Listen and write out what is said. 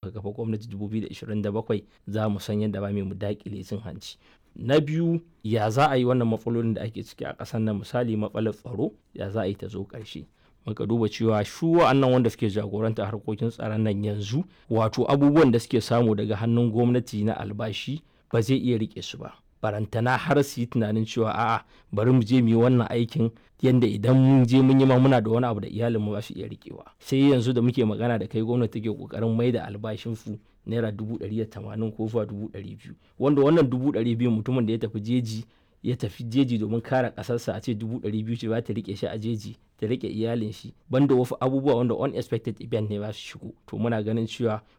muka kafa gwamnati 2027 za mu san yadda ba mu daƙile cin hanci na biyu ya za a yi wannan matsalolin da ake ciki a ƙasar nan misali matsalar tsaro ya za a yi ta zo ƙarshe muka duba cewa shu wa'annan wanda suke jagoranta harkokin tsaron nan yanzu wato abubuwan da suke samu daga hannun gwamnati na albashi ba zai iya rike su ba barantana har su yi tunanin cewa a'a bari mu je mu yi wannan aikin yanda idan mun je mun yi ma muna da wani abu da iyalin mu ba su iya rikewa sai yanzu da muke magana da kai gwamnati take kokarin mai da albashin su naira dubu ɗari da tamanin ko zuwa dubu ɗari biyu wanda wannan dubu ɗari biyu mutumin da ya tafi jeji ya tafi jeji domin kare ƙasarsa a ce dubu ɗari biyu ce ba ta rike shi a jeji ta rike iyalin shi banda wasu abubuwa wanda unexpected event ne ba su shigo to muna ganin cewa